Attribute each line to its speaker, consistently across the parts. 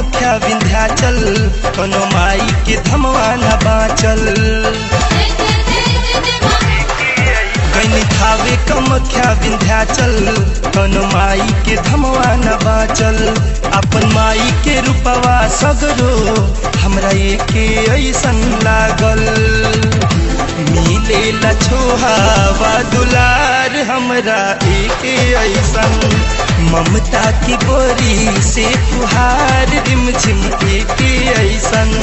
Speaker 1: कमख्या विंध्याचल कोनो माई के धमवा न बाचल कैनी थावे कमख्या विंध्याचल कोनो माई के धमवा न बाचल अपन माई के रूपवा सगरो हमरा एके ऐसन लागल मिले लछोहावा दुलार हमरा एके ऐसन ममता की बोरी से फुहार रिम झिम एके ऐसन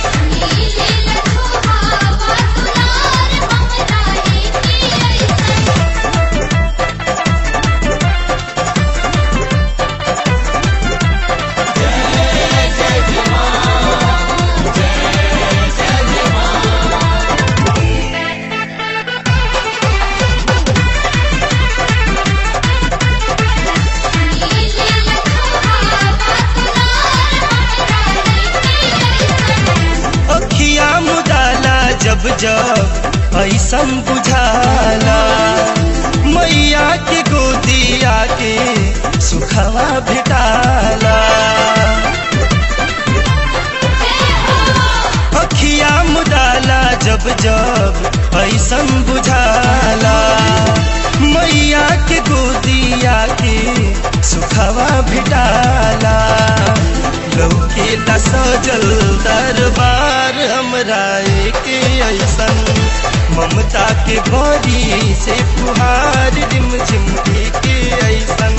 Speaker 1: अखिया मुदाला जब जब ऐसन बुझाला मैया के गोदिया के सुखवा भेटाला अखिया मुदाला जब जब ऐसन बुझाला मैया के गोदिया के सुखवा भेटाला लौके ला सजल दरबार हमरा के ऐसन ममता के भरी से फुहार रिम झिम के ऐसन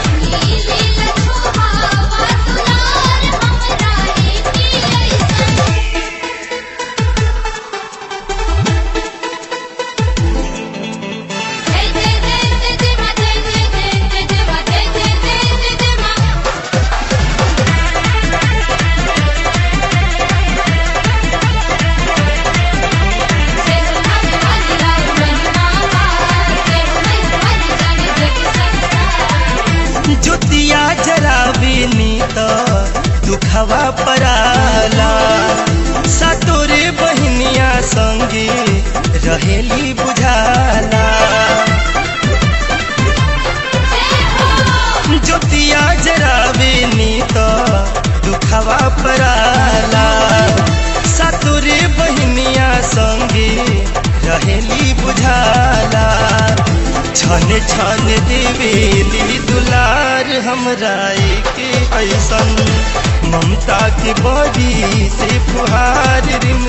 Speaker 1: ज्योतिया जरावे नीत दुखवा पराला सातोरे बहनिया संगे रहेली बुझाला ज्योतिया जरावे नीत दुखवा पराला सातोरे बहनिया संगे रहेली बुझाला छन छन देवेली दुलार हमरा के ऐसन ममता के बड़ी से फुहार रिम